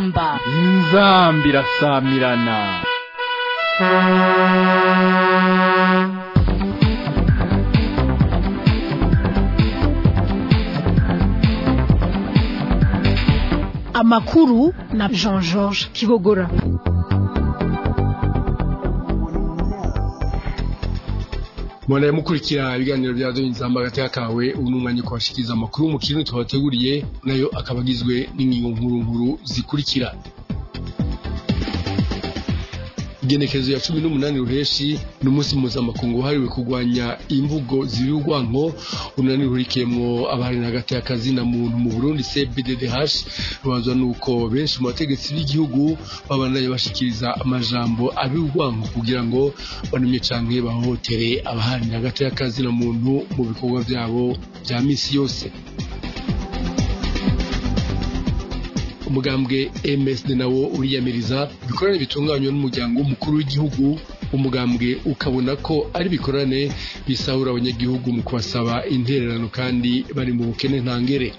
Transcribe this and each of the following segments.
inzamba inzambi irasamirana amakuru na jean georges kibogora Mwana mukurikira ibiganiro bya Doni Nzamba gateka kawe ubu numwanya kubashikiriza amakuru mu kintu twabateguriye nayo akabagizwe n'ingingo nkuru nkuru zikurikira igenekerezo ya cumi n'umunani ruheshi ni umunsi mpuzamakungu wahariwe kurwanya imvugo zibi urwanko urunani ruhurikiyemwo abahari hagati y'akazi na muntu mu burundi cbddh rubanzwa nuko benshi mu bategetsi b'igihugu babandanya bashikiriza amajambo abi urwanko kugira ngo banumye canke bahohotere abahari hagati y'akazi na muntu mu bikorwa vyabo vya misi yose umugambwe MSD nawo uriyamiriza ibikorane bitunganywa n'umuryango w'umukuru w'igihugu umugambwe ukabona ko ari bikorane bisahura abanyagihugu mu kubasaba intererano kandi bari mu bukene ntangere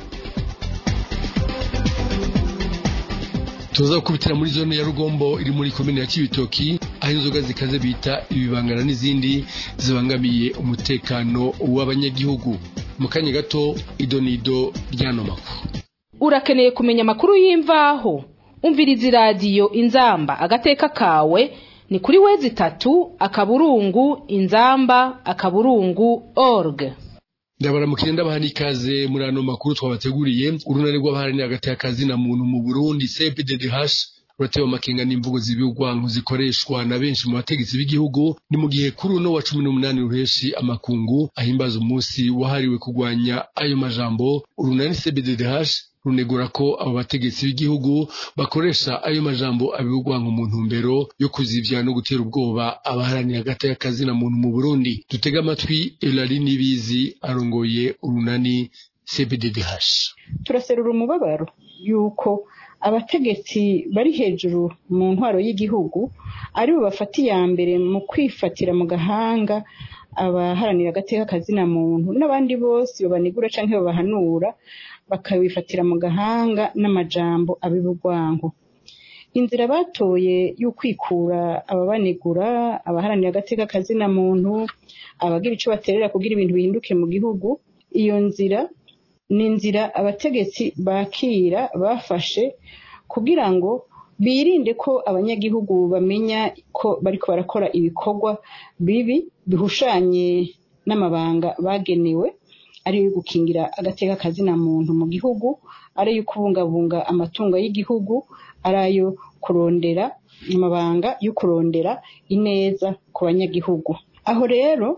tuza gukubitira muri zone ya rugombo iri muri komine ya kibitoki aho inzoga zikaze bita ibibangana n'izindi zibangamiye umutekano w'abanyagihugu mu kanya gato idonido ry'ano makuru urakeneye kumenya amakuru y'imvaho umviriza iradiyo inzamba agateka kawe ni kuri wezi itatu akaburungu inzamba akaburungu org ndabaramukire ndabaha n'ikaze muri ano makuru twabateguriye urunani rw'abaharanira hagati y'akazi na muntu mu burundi cpddh ruratewe amakenga n'imvugo zibi urwanko zikoreshwa na benshi mu bategetsi b'igihugu ni mu gihe kuri uno wa cumi n'umunani ruheshi amakungu ahimbaza umunsi wahariwe kurwanya ayo majambo urunani cbddh runegura ko abo bategetsi b'igihugu bakoresha ayo majambo abibugwanko mu ntumbero yo kuzivya no gutera ubwoba abaharanira hagati y'akazi na muntu mu Burundi dutega amatwi Elari Nibizi arongoye urunani CBDDH turaserura umubabaro yuko abategetsi bari hejuru mu ntwaro y'igihugu ari bo bafata iya mbere mu kwifatira mu gahanga abaharanira agateka kazina muntu n'abandi bose babanigura canke babahanura bakabifatira mu gahanga n'amajambo abibugwanko inzira batoye y'ukwikura ababanigura abaharanira agateka kazina muntu abagira ico baterera kugira ibintu bihinduke mu gihugu iyo nzira ni inzira abategetsi bakira bafashe kugira ngo birinde ko abanyagihugu bamenya ko bariko barakora ibikorwa bibi bihushanye n'amabanga bagenewe ari yo gukingira agateka kazina muntu mu gihugu ari yo kubungabunga amatungo y'igihugu ari ayo kurondera amabanga yo kurondera ineza ku banyagihugu aho rero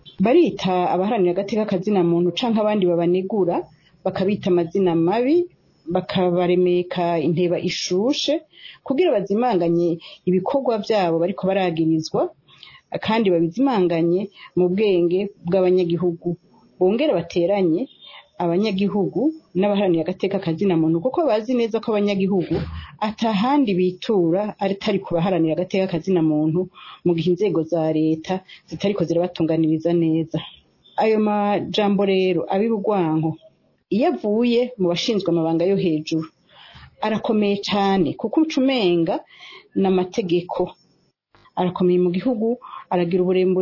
barita abaharanira agateka kazina muntu canke abandi babanegura bakabita amazina mabi bakabaremeka inteba ishushe kugira bazimanganye ibikorwa byabo bariko baragirizwa kandi babizimanganye mu bwenge bw'abanyagihugu bongere bateranye abanyagihugu n'abaharanira agateka kazina muntu kuko bazi neza ko abanyagihugu atahandi bitura atari ku baharanira agateka kazina muntu mu gihe inzego za leta zitariko zirabatunganiriza neza ayo majambo rero ab'ibugwanko iyo avuye mu bashinzwe amabanga yo hejuru arakomeye cyane kuko ucumenga n'amategeko arakomeye mu gihugu aragira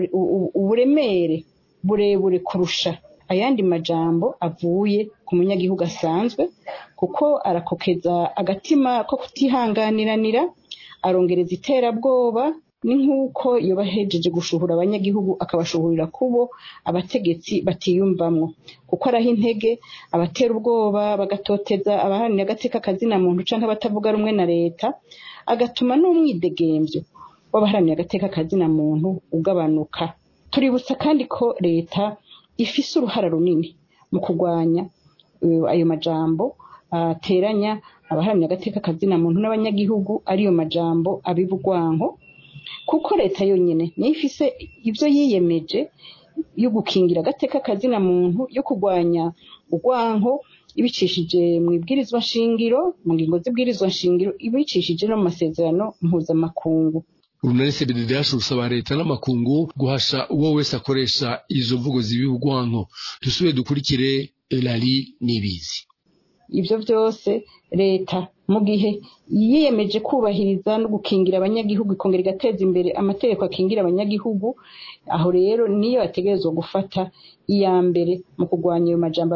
uburemere burebure kurusha ayandi majambo avuye ku munyagihugu asanzwe kuko arakokeza agatima ko kutihanganiranira arongereza iterabwoba ni nk'uko iyo bahejeje gushuhura abanyagihugu akabashuhurira kubo abategetsi batiyumvamwo kuko araho intege abatera ubwoba bagatoteza abaharanira agateka kazina muntu canke abatavuga rumwe na leta agatuma n'umwidegemvyo w'abaharanira agateka kazina muntu ugabanuka tuributsa kandi ko leta ifise uruhara runini mu kurwanya ayo majambo ateranya abaharanira agateka kazina muntu n'abanyagihugu ariyo majambo abibugwanko kuko leta yonyine niyo ifise ibyo yiyemeje yo gukingira agateka kazina muntu yo kurwanya urwanko ibicishije mu ibwirizwa nshingiro mu ngingo z'ibwirizwa nshingiro ibicishije no mu masezerano mpuzamakungu urunani cbddh rusaba leta n'amakungu guhasha uwo wese akoresha izo mvugo zibi urwanko dusubire dukurikire elari n'ibizi ibyo byose leta mu gihe yiyemeje kubahiriza no gukingira abanyagihugu ikongera igateza imbere amategeko akingira abanyagihugu aho rero niyo ategerezwa gufata iya mbere mu kurwanya ayo majambo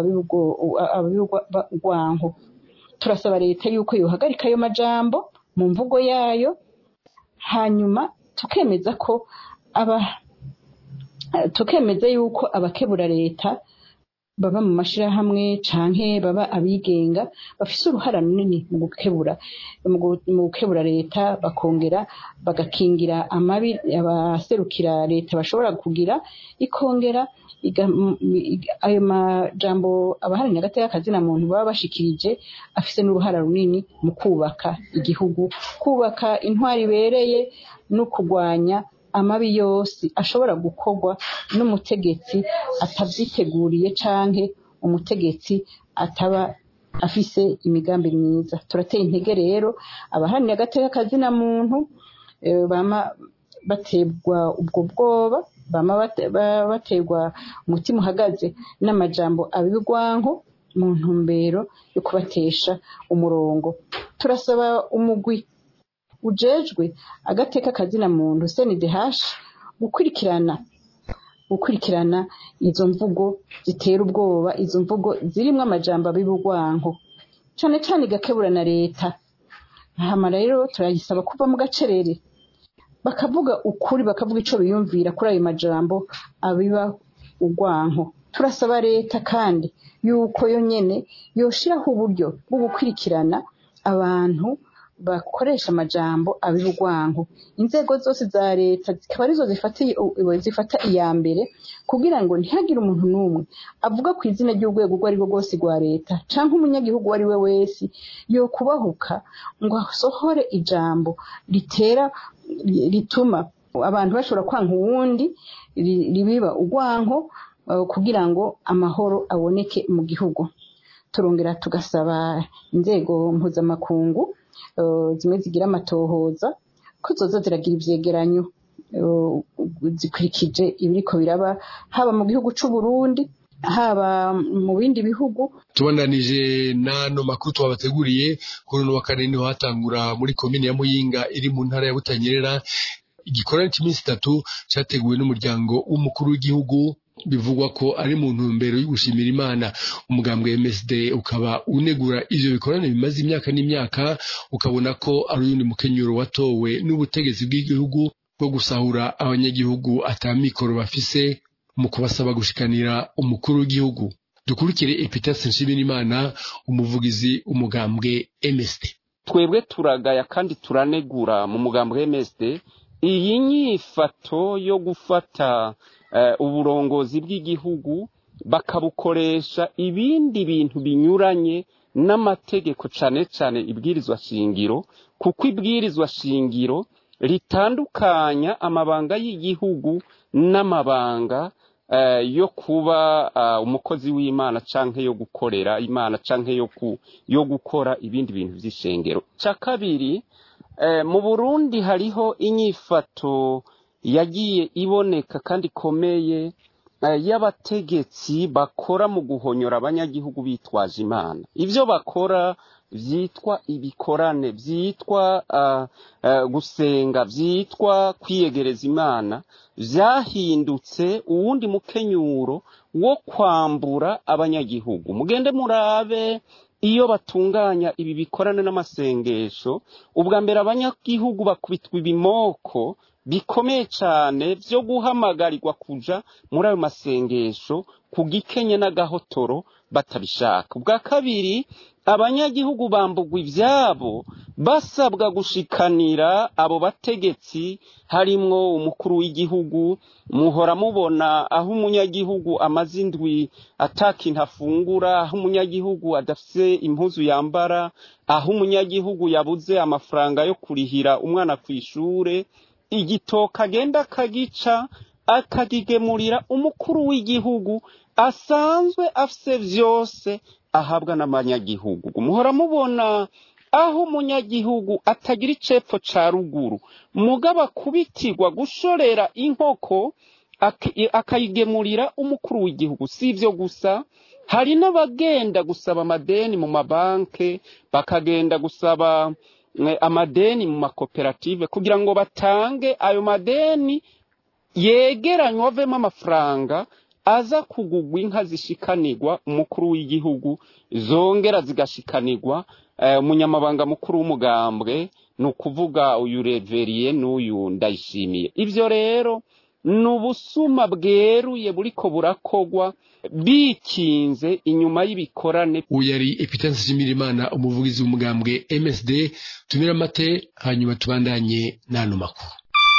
abibugwanko turasaba leta yuko yohagarika ayo majambo mu mvugo yayo hanyuma tukemeza ko aba tukemeza yuko abakebura leta baba mu mashirahamwe canke baba abigenga bafise uruhara runini mu gukebura mu gukebura leta bakongera bagakingira amabi abaserukira leta bashobora kugira ikongera ayo majambo abaharanira hagati y'akazina muntu baba bashikirije afise n'uruhara runini mu kubaka igihugu kubaka intwari ibereye no kurwanya amabi yose ashobora gukorwa n'umutegetsi atavyiteguriye canke umutegetsi ataba afise imigambi myiza turateye intege rero abaharanira agateka kazina muntu bama baterwa ubwo bwoba bama baterwa umutima uhagaze n'amajambo abibwanko mu ntumbero yo kubatesha umurongo turasaba umugwi ujejwe agateka kazina muntu CNDH gukurikirana gukurikirana izo mvugo zitera ubwoba izo mvugo zirimwo amajambo abibugwanko cane cane igakebura na leta hama rero turayisaba kuva mu gacerere bakavuga ukuri bakavuga ico biyumvira kuri ayo majambo abiba ugwanko turasaba leta kandi yuko yo nyene yoshiraho uburyo bwo gukurikirana abantu bakoresha amajambo abibugwanko inzego zose za leta zikaba arizo zifatiye zifata iya mbere kugira ngo ntihagire umuntu n'umwe avuga ku izina ry'urwego urwo ari rwo rwose rwa leta canke umunyagihugu uwo ari we wese yo kubahuka ngo asohore ijambo ritera rituma abantu bashobora kwanka uwundi ribiba urwanko kugira ngo amahoro aboneke mu gihugu turongera tugasaba inzego mpuzamakungu zimwe zigira amatohoza ko zoza ziragira ivyegeranyo zikurikije ibiriko biraba haba mu gihugu c'u Burundi haba mu bindi bihugu tubandanije n'ano makuru twabateguriye kuri uno wa kane niho hatangura muri komine ya Muyinga iri mu ntara ya Butanyerera igikorane cy'iminsi itatu cyateguwe n'umuryango w'umukuru w'igihugu bivugwa ko ari mu ntumbero yo gushimira imana umugambwe MSD ukaba unegura ivyo bikorane bimaze imyaka n'imyaka ukabona ko ari uyundi mukenyuro watowe n'ubutegetsi bw'igihugu bwo gusahura abanyagihugu atamikoro bafise mu kubasaba gushikanira umukuru w'igihugu dukurikire Epitase Nshimirimana umuvugizi umugambwe MSD twebwe turagaya kandi turanegura mu mugambwe MSD iyi nyifato yo gufata uburongozi bw'igihugu bakabukoresha ibindi bintu binyuranye n'amategeko cane cane ibwirizwa shingiro kuko ibwirizwa shingiro ritandukanya amabanga y'igihugu n'amabanga yo kuba umukozi w'imana canke yo gukorera imana canke yo gukora ibindi bintu vy'ishengero ca kabiri mu burundi hariho inyifato yagiye iboneka kandi ikomeye y'abategetsi bakora mu guhonyora abanyagihugu bitwaje imana ibyo bakora byitwa ibikorane byitwa gusenga byitwa kwiyegereza imana byahindutse uwundi mukenyuro wo kwambura abanyagihugu mugende murabe iyo batunganya ibi bikorane n'amasengesho ubwa mbere abanyagihugu bakubitwa ibimoko bikomeye cyane byo guhamagarirwa kuja muri ayo masengesho ku gikenye n'agahotoro batabishaka ubwa kabiri abanyagihugu bambugwa ibyabo basabwa gushikanira abo bategetsi harimwo umukuru w'igihugu muhora mubona aho umunyagihugu amaze indwi atakintu afungura aho umunyagihugu adafite impuzu yambara aho umunyagihugu yabuze amafaranga yo kurihira umwana ku ishure igitoka agenda akagica akagigemurira umukuru w'igihugu asanzwe afise vyose ahabwa n'abanyagihugu muhora mubona aho umunyagihugu atagira icepfo ca ruguru mugabo akubitirwa gushorera inkoko akayigemurira umukuru w'igihugu si ivyo gusa hari n'abagenda gusaba amadeni mu mabanke bakagenda gusaba eh, amadeni mu makoperative kugira ngo batange ayo madeni yegeranywa avemo amafaranga aza kugugwa inka zishikanirwa umukuru w'igihugu zongera zigashikanirwa eh, umunyamabanga mukuru w'umugambwe ni ukuvuga uyu reveriye n'uyu ndayishimiye ibyo rero ni ubusuma bweruye buriko burakogwa bikinze inyuma y'ibikorane uyu yari epitansi nshimirimana umuvugizi w'umugambwe msd tumira amate hanyuma tubandanye n'ano makuru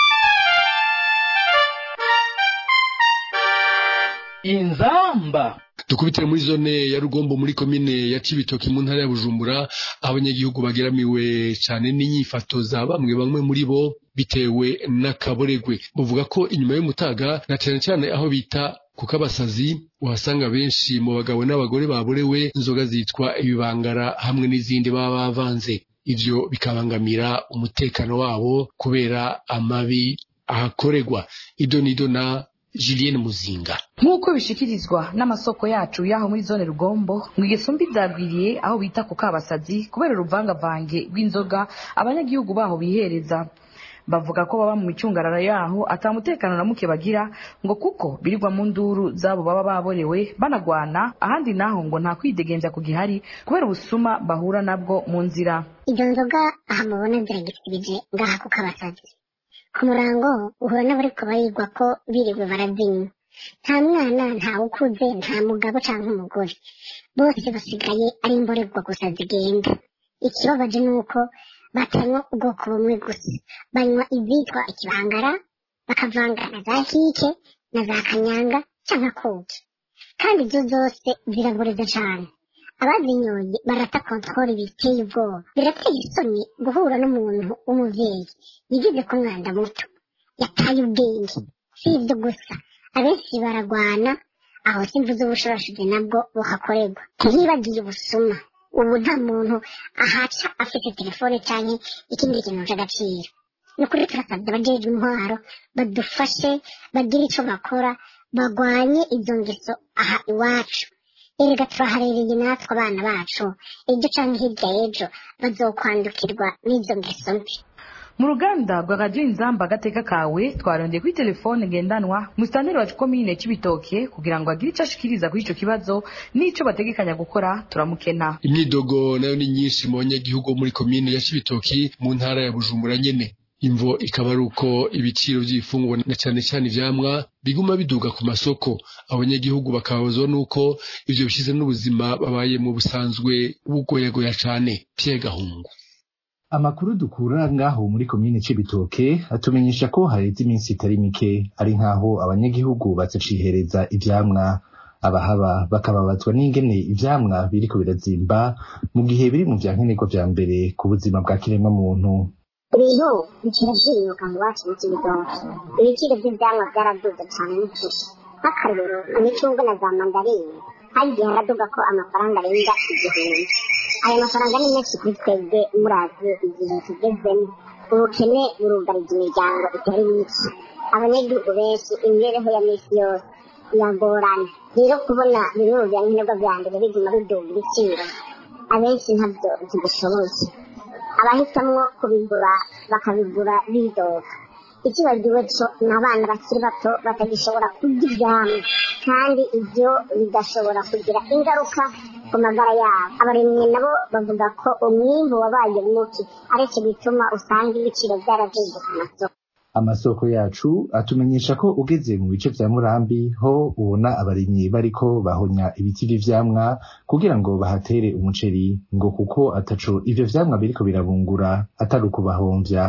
inzamba dukubitire muri zone ya rugombo muri komine ya cibitoki mu ntara ya bujumbura aho abanyagihugu bageramiwe cyane n'inyifato za bamwe bamwe muri bo bitewe n'akaboregwe bavuga ko inyuma y'umutaga na cyane cyane aho bita kuko abasazi uhasanga benshi mu bagabo n'abagore baborewe inzoga zitwa ibibangara hamwe n'izindi baba bavanze ivyo bikabangamira umutekano wabo kubera amabi ahakorerwa ido nido na Julienne Muzinga nk'uko bishikirizwa n'amasoko yacu y'aho muri zone rugombo ngo igisumbi byagwiriye aho bita ku kabasazi kubera uruvangavange rw'inzoga abanyagihugu baho bihereza bavuga ko baba mu micungararo yaho atamutekano na muke bagira ngo kuko birirwa mu nduru zabo baba baborewe banagwana ahandi naho ngo nta kwidegenza ku gihari kubera ubusuma bahura nabwo mu nzira izo nzoga aha mubona ziragisibije ngaha ku kabasazi ku murango uhura n'abariko barigwa ko biriwe barazinywa nta mwana nta ukuze nta mugabo canke umugore bose basigaye ari imborerwa gusa zigenda ikibabaje ni uko batanywa ubwoko bumwe gusa banywa izitwa ikibangara bakavanga na za hike na za kanyanga canke koki kandi izo zose ziraboreza cane abazinyoye barata kontori biteye ubwoba birateye isoni guhura n'umuntu w'umuvyeyi yigize ko umwanda muto yataye ubwenge si ibyo gusa abenshi baragwana aho simvuze ubushorashuzi nabwo buhakorerwa ntiyibagiye ubusuma ubu nta muntu ahaca afite telefone canke ikindi kintu c'agaciro ni ukuri turasabye abajejwe intwaro badufashe bagire ico bakora bagwanye izo ngeso aha iwacu erega turaharereye natwe abana bacu ejo canke hirya y'ejo bazokwandukirwa n'izo ngeso mbi mu ruganda rwa radiyo inzamba agateka kawe twarondeye kuri telefone ngendanwa musitanteri wacu komine cy'ibitoke kugira ngo agire icyo ashikiriza kuri icyo kibazo n'icyo bategekanya gukora turamukena imyidogo nayo ni myinshi mu banyagihugu bo muri komine ya cibitoki mu ntara ya bujumbura nyene imvo ikaba ari uko ibiciro by'ibifungwa na cyane cyane ivyamwa biguma biduga ku masoko abanyagihugu bakababazwa n'uko ivyo bishize n'ubuzima babaye mu busanzwe bugoyagoya cane Pierre Gahungu amakuru dukura ngaho muri komine c'ibitoke atumenyesha ko hareze iminsi itari mike ari nk'aho abanyagihugu bazacihereza ivyamwa abahaba bakababazwa n'ingene ivyamwa biriko birazimba mu gihe biri mu vyankenerwa vya mbere ku buzima bwa kiremwa muntu ibintu bikira vyiyuka mu wacu mu kibitoke ibiciro vy'ivyamwa vyaraduze cane n'ukuri nk'akarorero imicungwe na za mandarine hari igihe haraduga ko amafaranga arenga igihumbi ayo mafaranga ni menshi kuri twebwe murazi igihe tugezemo ubukene burugarije imiryango itari mike abanyagihugu benshi imibereho ya misi yose iragorana rero kubona bimwe mu vyankenerwa vya mbere biguma biduga ibiciro abenshi ntabyo ntibishoboye abahitamwo kubigura bakabigura bidoga ikibagiwe co ni abana bakiri bato batagishobora kurya ivyamwa kandi ivyo bigashobora kugira ingaruka ku magara yabo abarimyi nabo bavuga ko umwimbu wabaye muke ariko bituma usanga ibiciro vyaraduze ku masoko amasoko yacu atumenyesha ko ugeze mu bice vya murambi ho ubona abarimyi bariko bahonya ibiti vy'ivyamwa kugira ngo bahatere umuceri ngo kuko ataco ivyo vyamwa biriko birabungura atari ukubahomvya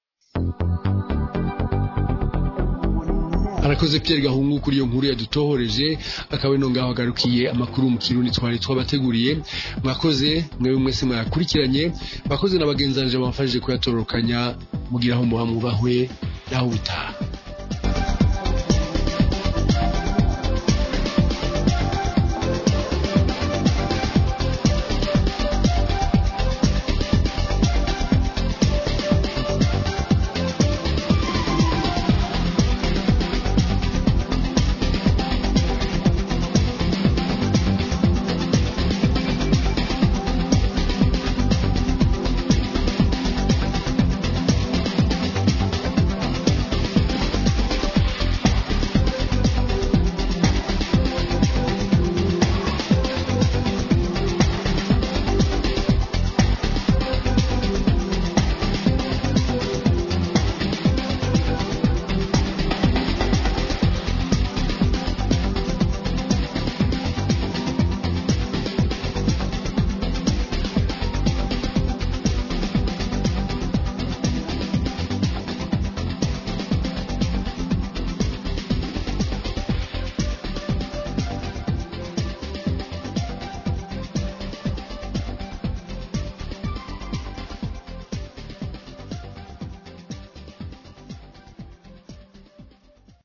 arakoze Pierre Gahungu kuri iyo nkuru yadutohoreje akaba ino ngaho agarukiye amakuru mu kirundi twari twabateguriye mwakoze mwewe mwese mwakurikiranye bakoze na bagenzanje bamfashije kuyatororokanya mugira aho muba mwubahwe naho bitaha